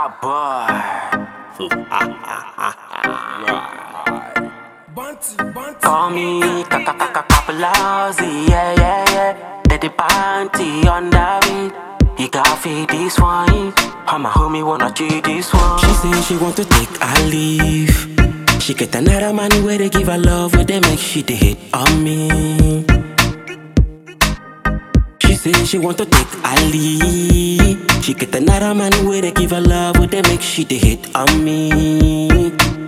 Ah, boy. Call me Kakakakakapalazzi, yeah, yeah, yeah. Let the panty on the beat. You got feed this one. How my homie wanna cheat this one. She say she want to take a leave. She get another man where they give her love, where they make she they hit on me. She say she want to take a leave. She get another man where they give her love, where they make she they hit on me.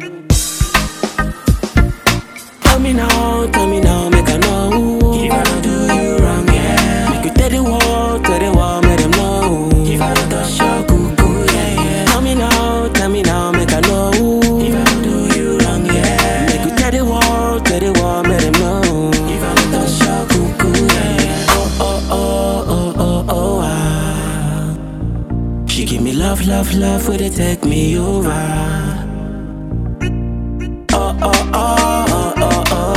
Tell me now, tell me now, make I know. If I don't do you wrong, yeah. Make you tell the world, tell the world, make them know. If I don't touch your cuckoo, yeah, yeah. Tell me now, tell me now, make I know. If I don't do you wrong, yeah. Make you tell the world, tell the world, make them know. If I don't touch your cuckoo, yeah, yeah. Oh, oh, oh, oh, oh, oh, ah. She give me love, love, love, where they take me over. Oh, oh, oh, oh, oh, oh,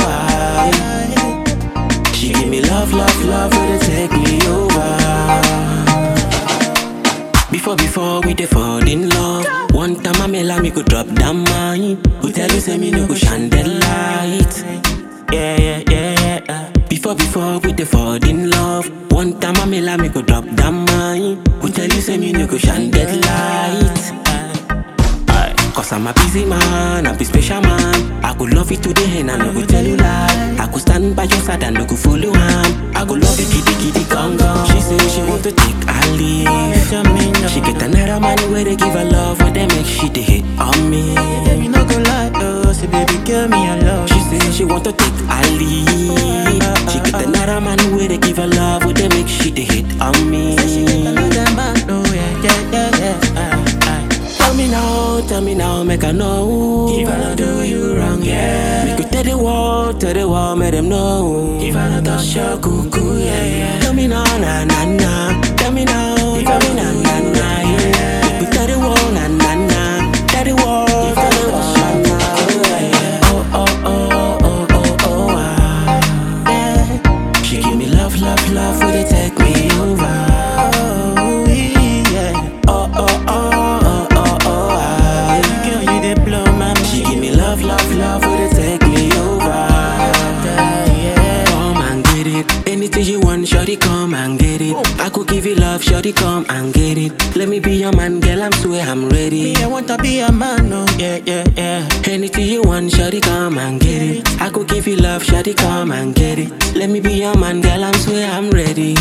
I. She give me love, love, love, will it take me over? Before, before we dey fall in love. One time I mela me go drop down mine. Who tell you say me no go shine that light? Yeah, yeah, yeah, yeah. Before, before we dey fall in love. One time I mela me go drop down mine. Who tell you say me no go shine that light? Aye. Cause I'm a busy man, I'm a special man. I go love you today and I no go tell you lie. I go stand by your side and no go follow him. I go love you kitty kitty gong gong. She say she want to take a leave. She get another man where they give her love, where they make she they hit on me. Baby, no go lie, oh, say baby, girl, me I love She say she want to take a leave. She get another man where they give her love, where they make she they hit on me. She get another man, oh yeah, yeah, yeah, yeah. Aye, aye. Tell me now, tell me now, make I know. If I don't do you wrong, yeah. Make you tell the world, tell the world, make them know. If I don't touch your cuckoo, yeah, yeah. Tell me now, na na na. Tell me now, tell me na na na, yeah. Make you tell the world, na na na. Tell the world, tell the world, na na, yeah, yeah. Oh oh oh oh oh oh ah. yeah. She give me love, love, love, will they take me over? Oh, yeah. Oh oh oh oh oh oh ah. Girl, you dey blow my mind. She give me love, love, love, will it take me over? Yeah, yeah. Come and get it. Anything you want, shorty, come and get it. I could give you love, shorty, come and get it. Let me be your man, girl, I'm swear I'm ready. Me, I want to be a man, oh yeah, yeah, yeah. Anything you want, shorty, come and get it. I could give you love, shorty, come and get it. Let me be your man, girl, I'm swear I'm ready.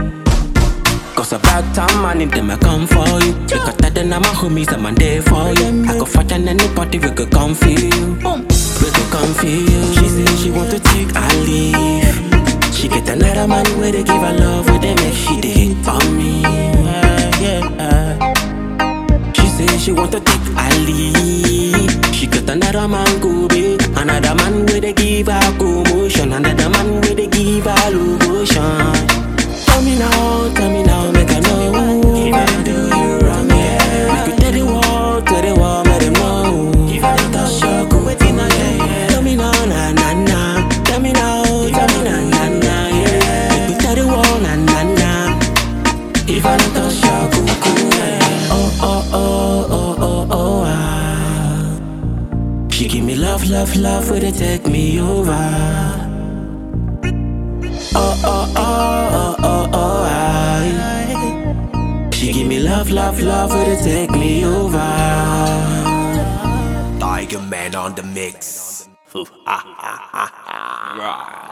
Cause about time I need them, I come for you. Because that then I'm my homies, I'm there for you. I go fight on any party, we could come feel you. Boom. We could come feel you. She say she want to take a leave. She get another man where they give her love, where they make she they hit on me. Yeah, yeah. She say she want to take a leave. She get another man go be another man where they give her commotion, another man where they give her lotion. Tell me now, tell me now, make I know. If I do you wrong, yeah. Make you tell the world, tell the world, make them know. If I don't touch your cool, Waiting on you. Tell me now, na na na. Tell me now, tell me na na na, yeah. Make me tell the world, na na na. If I don't touch your cuckoo, yeah. Oh oh oh oh oh oh ah. She give me love, love, love, where they take me over. Oh oh oh oh oh oh ah. She give me love, love, love, where they take me over. Tiger Man on the mix. Right.